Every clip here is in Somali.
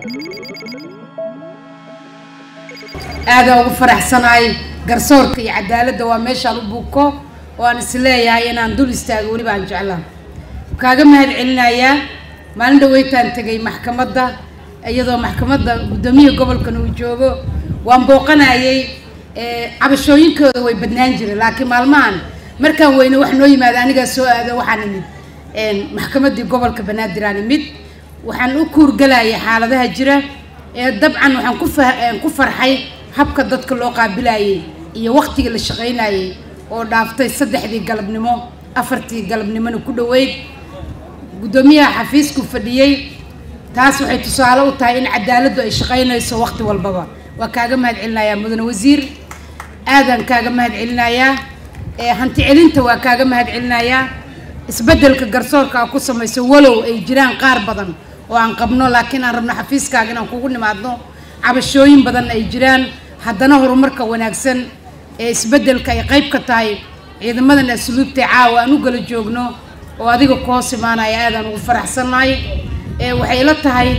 aadaan ugu faraxsanahay garsoorka iyo cadaaladda waa meeshaan u buuko oo aan is leeyahay inaan dul istaago weliba aan jeclaan kaaga mahad celinayaa maalin dhaweytaan tegay maxkamadda iyadoo maxkamadda guddoomiyaha gobolkan uu joogo waan booqanayay cabashooyinkooda way badnaan jireen laakiin maalmahan markaan weyne wax noo yimaada anigaa soo aado waxaan imid maxkamaddii gobolka banaadir aan imid waxaan u kuurgalayay xaaladaha jira ee dabcan waxaan ku fa ku farxay habka dadka loo qaabilayay iyo waqtigii la shaqaynayay oo dhaaftay saddexdii galabnimo afartii galabnimona ku dhoweyd guddoomiyaha xafiisku fadhiyey taas waxay tusaale u tahay in cadaaladdu ay shaqaynayso waqti walbaba waa kaaga mahad celinayaa mudane wasiir aadaan kaaga mahad celinayaa hanti celinta waa kaaga mahad celinayaa isbeddelka garsoorka aa ku samayso walow ay jiraan qaar badan oo aan qabno laakiin aan rabno xafiiskaaga inaan kugu nimaadno cabashooyin badan ay jiraan haddana horumarka wanaagsan ee isbeddelka ay qayb ka tahay ciidamadan asluubtay caawa aan u gala joogno oo adiga ku hoos imaanaya aadaan ugu faraxsannahay ee waxay la tahay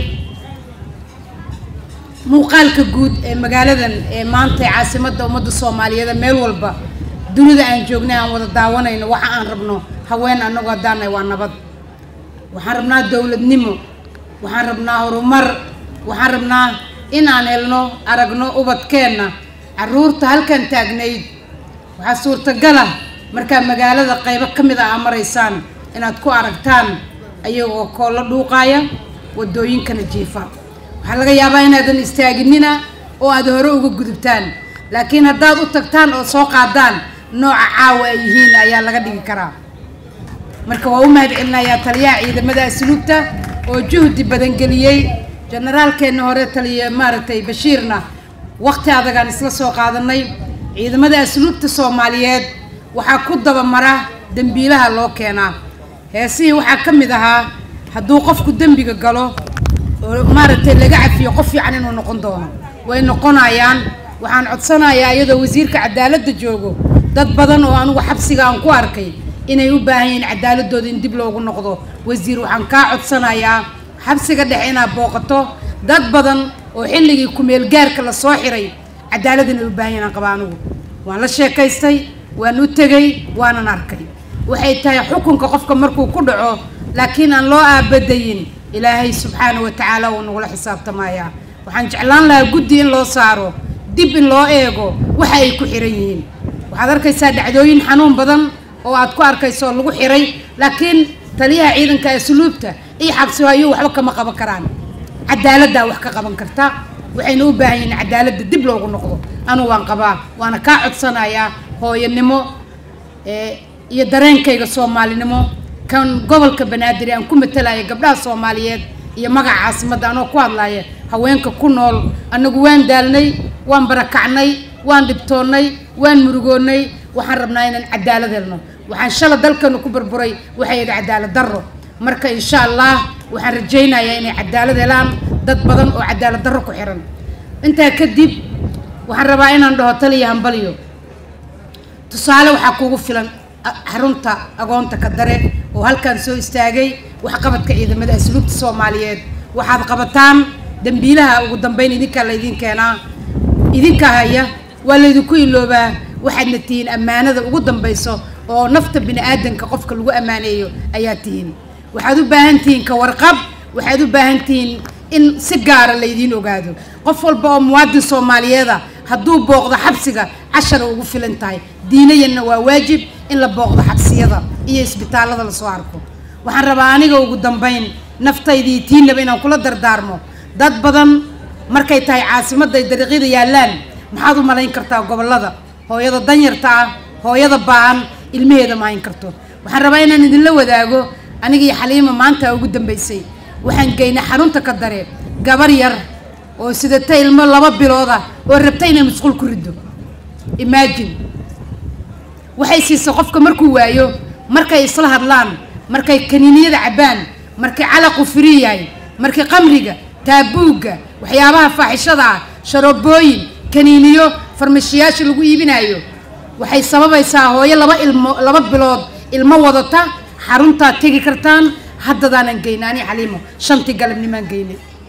muuqaalka guud ee magaaladan ee maanta ee caasimadda ummadda soomaaliyeed meel walba dunida aan joognay aan wada daawanayno waxa aan rabno haween annagoo haddaanay waa nabad waxaan rabnaa dowladnimo waxaan rabnaa horumar waxaan rabnaa inaan helno aragno ubadkeenna carruurta halkan taagnayd waxaa suurtagala markaa magaalada qaybo ka mid ah aa maraysaan inaad ku aragtaan ayagoo koollo dhuuqaaya waddooyinkana jiifa waxaa laga yaabaa inaadan istaaginina oo aad hore uga gudubtaan laakiin haddaad u tagtaan oo soo qaadaan nooca caawa ay yihiin ayaa laga dhigi karaa marka waa u mahad celinayaa taliyaha ciidamada asluubta oo juhdi badan geliyey generaalkeenna hore taliya maaragtay bashiirna waqti adagaan isla soo qaadanay ciidamada asluubta soomaaliyeed waxaa ku dabamara dembiilaha loo keenaa heesihii waxaa ka mid ahaa hadduu qofku dembiga galo oo maaragtay laga cafiyo qof fiican inuu noqon doono way noqonayaan waxaan codsanayaa iyadoo wasiirka cadaaladda joogo dad badan oo anugu xabsiga aan ku arkay inay u baahan yihiin cadaaladooda in dib loogu noqdo wasiir waxaan kaa codsanayaa xabsiga dhexe inaad booqato dad badan oo xilligii kumeel gaarka la soo xiray cadaalad inay u baahan yihin aan qaba anugu waan la sheekaystay waan u tegay waanan arkay waxay tahay xukunka qofka markuu ku dhaco laakiin aan loo aabadayin ilaahay subxaana wa tacaala wuu nagula xisaabtamayaa waxaan jeclaan lahaa guddi in loo saaro dib in loo eego waxa ay ku xiran yihiin waxaad arkaysaa dhacdooyin xanuun badan oo aad ku arkayso oo lagu xiray laakiin taliyaha ciidanka asluubta iyo xabsi ayuu waxba kama qaban karaan cadaaladdaa wax ka qaban karta waxayna u baahan yihiin cadaaladda dib loogu noqdo anu waan qabaa waana kaa codsanayaa hooyanimo iyo dareenkayga soomaalinimo kan gobolka banaadir aan ku matalaya gabdhaha soomaaliyeed iyo magaca caasimadda anoo ku hadlaya haweenka ku nool annagu waan daalnay waan barakacnay waan dhibtoonnay waan murugoonnay waxaan rabnaa inaan cadaalad helno waxaan shala dalkanu ku burburay waxay idhi cadaalad darro marka insha allah waxaan rajaynayaa inay cadaalad helaan dad badan oo cadaalad darro ku xiran intaa kadib waxaan rabaa inaan dhaho taliya hambaliyo tusaale waxaa kuugu filan xarunta agoonta ka dare oo halkaan soo istaagay waxqabadka ciidamada asluubta soomaaliyeed waxaad qabataan dembiilaha ugu dambeyn idinkaa laydin keenaa idinka haya waa laydinku iloobaa waxaadna tihiin ammaanada ugu dambayso oo nafta bini aadanka qofka lagu ammaaneeyo ayaa tihiin waxaad u baahan tihiin ka warqab waxaad u baahan tihiin in si gaara laydiin ogaado qof walba oo muwaadin soomaaliyeeda hadduu booqdo xabsiga cashara ugu filan tahay diinayanna waa waajib in la booqdo xabsiyada iyo isbitaallada lasoo arko waxaan rabaa aniga ugu dambayn naftaydii tiinaba inaan kula dardaarmo dad badan markay tahay caasimadday dariiqyada yaallaan maxaad u malayn kartaa gobollada hooyada danyarta ah hooyada baahan ilmaheeda ma hayn karto waxaan rabaa inaan idinla wadaago aniga iyo xaliima maanta ugu dambaysay waxaan geynay xarunta ka dare gabar yar oo sidata ilmo laba bilooda oo rabta inay musquul ku riddo imaajin waxay siisa qofka markuu waayo markay isla hadlaan markay kaniiniyada cabbaan markay calaqu firi yahay markii qamriga taabuugga waxyaabaha faaxishada ah sharobooyin kaniiniyo farmashiyaasha lagu iibinayo waxay sababaysaa hooyo laba ilmo laba bilood ilmo wadata xaruntaad tegi kartaan haddadaanan geyna ani xaliimo shantii galabnimaan geynay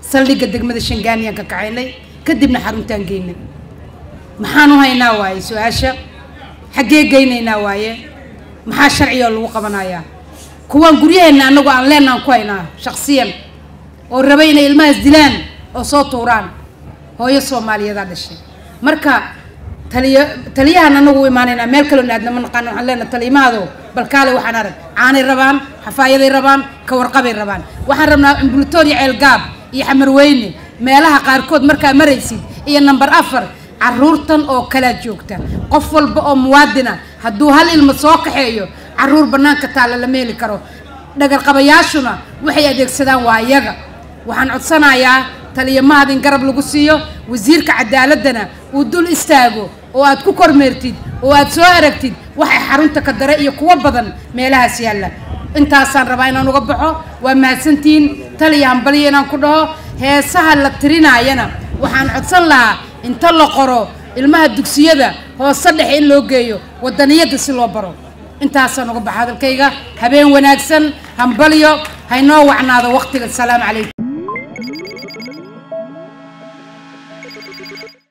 saldhigga degmada shangaaniyaan ka kacaynay kadibna xaruntaan geynay maxaan u haynaa waaye su-aasha xaggee geynaynaa waaye maxaa sharciga lagu qabanayaa kuwaan guryaheenna annagu aan leenaan ku haynaa shaksiyan oo raba inay ilmahaas dilaan oo soo tuuraan hooyo soomaaliyadaa dhashay marka taliya taliyahan anagu u imaanaynaa meel kaloo aadna ma naqaano waxaan leenaha taliyimahaado balkaale waxaan arag caanay rabaan xafaayaday rabaan ka warqabay rabaan waxaan rabnaa ambulatoria ceelgaab iyo xamarweyne meelaha qaarkood markaa maraysid iyo number afar caruurtan oo kalaa joogta qof walba oo muwaadina hadduu hal ilmo soo kaxeeyo caruur bannaanka taalla lama heli karo dhagarqabayaashuna waxay adeegsadaan waa iyaga waxaan codsanayaa taliya mahad in garab lagu siiyo wasiirka cadaaladdana uu dul istaago oo aad ku kormeertid oo aad soo aragtid waxay xarunta ka dare iyo kuwo badan meelahaas yaalla intaasaan rabaa inaan uga baxo waa mahadsantihiin taliya hambaliya inaan ku dhaho heesaha la tirinaayana waxaan codsan lahaa inta la qoro ilmaha dugsiyada hoose dhexe in loo geeyo wadaniyadda si loo baro intaasaan uga baxa hadalkayga habeen wanaagsan hambalyo haynoo wacnaado waqtiga asalaamu calaykum